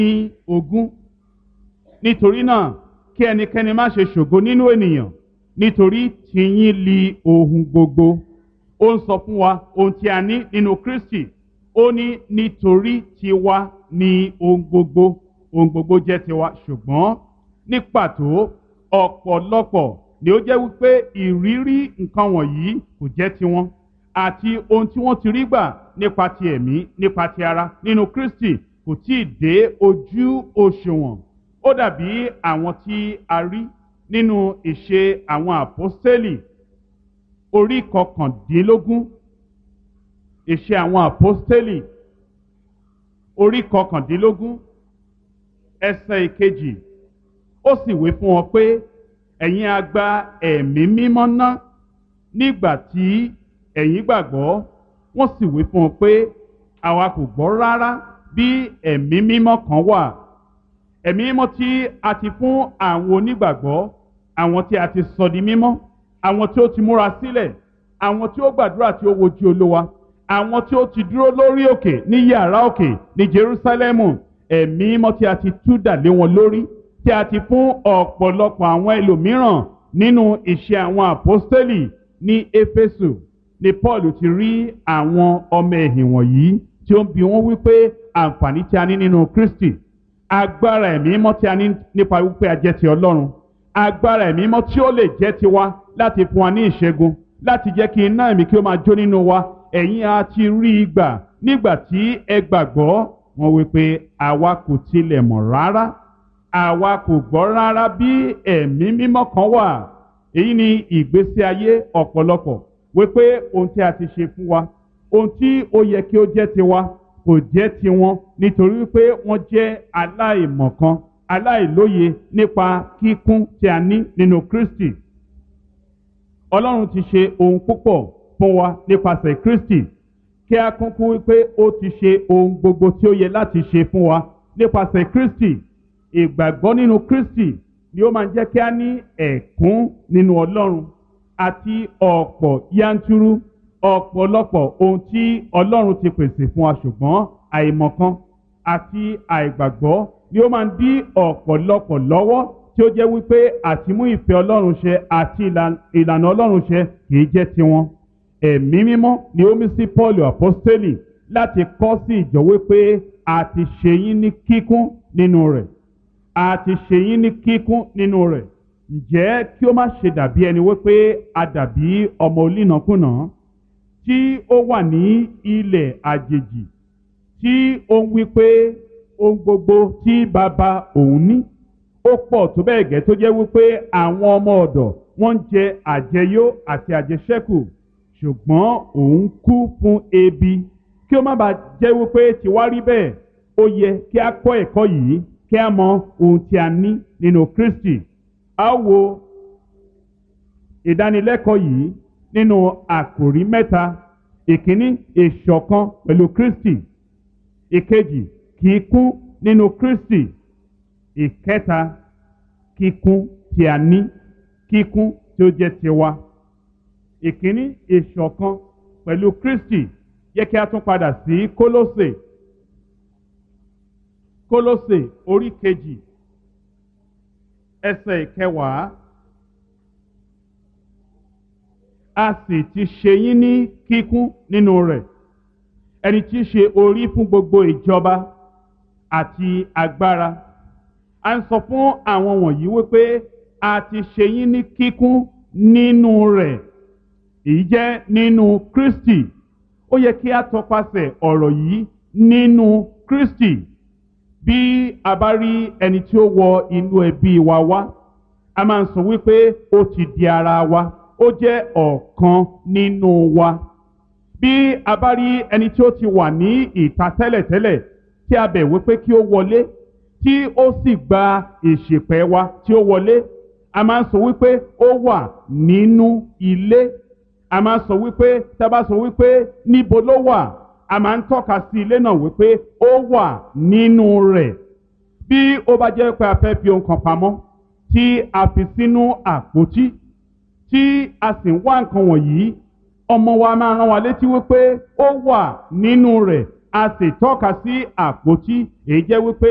ní ogún nítorí náà kí ẹnikẹ́ni má ṣe ṣògo nínú ènìyàn nítorí tìyín li ohun gbogbo ó ń sọ fún wa ohun tí a ní nínú kristi ó ní nítorí tiwa ni ohun gbogbo ohun gbogbo jẹ́ tiwa ṣùgbọ́n ní pàtó ọ̀pọ̀lọpọ̀ ni ó jẹ́ wípé ìrírí nǹkan wọ̀nyí kò jẹ́ tiwọn àti ohun tí wọ́n ti rí gbà nípa ti ẹ̀mí nípa ti ara nínú kristi kò tí ì dé ojú òṣùwọ̀n ó dàbí àwọn tí a rí nínú ìṣe àwọn àpọ́stélì orí kọkàndínlógún ìṣe àwọn àpọ́stélì orí kọkàndínlógún ẹsẹ̀ ìkejì ó sì wí fún wọn pé ẹ̀yin a gba ẹ̀mí mímọ́ ná nígbà tí ẹ̀yin gbàgbọ́ wọ́n sì wí fún wọn pé àwa kò gbọ́ rárá bí ẹ̀mí mímọ́ kan wà ẹ̀mí mímọ́ tí a ti fún àwọn onígbàgbọ́ àwọn tí a ti sọ di mímọ́ àwọn tí ó ti múra sílẹ̀ àwọn tí ó gbàdúrà tí ó wojú olówa àwọn tí ó ti dúró lórí òkè ní yàrá òkè ní jerusalemu ẹ̀mí mímọ́ tí a ti tú dà lé wọn lórí tí a ti fún ọ̀pọ̀lọpọ̀ àwọn ẹlòmíràn nínú ìṣe àwọn àpọ́stélì ní éfésù ni paul ti rí àwọn ọmọ ẹ̀hìn wọ̀nyí tí ó ń bi wọ́n wípé àǹfààní tí a ní nínú kristi agbára ẹ̀mí mímọ́ tí a ní nípa wípé a jẹ́ ti ọlọ́run agbára ẹ̀mí mímọ́ tí ó lè jẹ́ tiwa láti fún wa ní ìṣẹ́gun láti jẹ́ kí iná ẹ̀mí kí ó máa jó nínú wa ẹ̀yin a ti rí i gbà nígbà tí ẹ gbàgbọ́ wọn wípé àwa kò tilẹ̀ mọ̀ rárá àwa kò gbọ́ rárá bí ẹ̀mí mímọ́ kan wà èyí ni ìgbésí ayé ọ̀pọ̀lọpọ̀ wípé ohun tí a ti ṣe fún wa ohun tí ó yẹ kí ó jẹ́ tiwa kò jẹ́ tiwọn nítorí wípé wọ́n jẹ́ aláìmọ̀kan aláìlóye nípa kíkún tí a ní nínú kristi ọlọ́run ti ṣe ohun púpọ̀ fún wa nípasẹ̀ kristi kí a kúnkún wípé ó ti ṣe ohun gbogbo tí ó yẹ láti ṣe fún wa nípasẹ̀ kristi ìgbàgbọ́ nínú kristi ni ó máa ń jẹ́ kí a ní ẹ̀kún nínú ọlọ́run àti ọ̀pọ̀ yanturu ọ̀pọ̀lọpọ̀ ohun tí ọlọ́run ti pèsè fún wa ṣùgbọ́n àìmọ̀kan àti àìgbàgbọ́ ni ó máa ń dí ọ̀pọ̀lọpọ̀ lọ́wọ́ tí ó jẹ́ wípé àtimú ìfẹ́ ọlọ́run ṣe àti ìlànà ọlọ́run ṣe kìí jẹ́ tiwọn ẹ̀mí mímọ́ ni ó mí sí paul apostoli láti kọ́ sí ìjọ wípé a ti ṣe yín ní kíkún nínú rẹ̀ a ti ṣe yín ní kíkún nínú rẹ̀ ǹjẹ́ kí ó má ṣe dàbí ẹni wípé a dàbí ọmọ olínàkúnà tí ó wà ní ilẹ̀ àjèjì tí ó ń wí pé ohun gbogbo tí bàbá òun ní ó pọ̀ tó bẹ́ẹ̀ gẹ́ tó jẹ́ wípé àwọn ọmọ ọ̀dọ̀ wọ́n ń jẹ àjẹyó àti àjẹṣẹ́kù ṣùgbọ́n òun kú fún ebi kí ó má bàa jẹ́ wípé tiwa rí bẹ́ẹ̀ ó yẹ kí a kọ́ ẹ̀kọ́ yìí kí a mọ ohun tí a ní nínú kristi a wo ìdánilẹ́kọ̀ọ́ yìí nínú àkòrí mẹ́ta ìkíní ìṣọ̀kan pẹ̀lú kristi ìkejì kíkún nínú kristi ìkẹta kíkún tí a ní kíkún tí ó jẹ́ tiwa ìkíní ìṣọ̀kan pẹ̀lú kristi yẹ kí a tún padà sí kólósè kólósè orí kejì ẹsẹ̀ ìkẹwàá a sì ti ṣe yín ní kíkún nínú rẹ̀ ẹni tí í ṣe orí fún gbogbo ìjọba àti agbára a ń sọ fún àwọn wọ̀nyí wípé a ti ṣe yín ní kíkún nínú rẹ̀ èyí jẹ́ nínú kristi ó yẹ kí a tọpasẹ̀ ọ̀rọ̀ yìí nínú kristi bí a bá rí ẹni tí ó wọ inú ẹbí wa wá a máa ń sọ wípé ó ti di ara wa ó jẹ́ ọ̀kan nínú wa bí a bá rí ẹni tí ó ti wà ní ìta tẹ́lẹ̀tẹ́lẹ̀ tí a bẹ̀ wípé kí ó wọlé tí ó sì gba ìṣèpẹ́ wa tí ó wọlé a máa ń sọ wípé ó wà nínú ilé a máa ń sọ wípé tá a bá sọ wípé níbo ló wà a máa ń tọ́ka sí ilé náà wípé ó wà nínú rẹ̀ bí ó bá jẹ́ pé a fẹ́ fi ohun kan pamọ́ tí a fi sínú àpótí tí a sì ń wá nǹkan wọ̀nyí ọmọ wa máa rán wa létí wípé ó wà nínú rẹ̀ a sì tọ́ka sí àpótí èyí jẹ́ wípé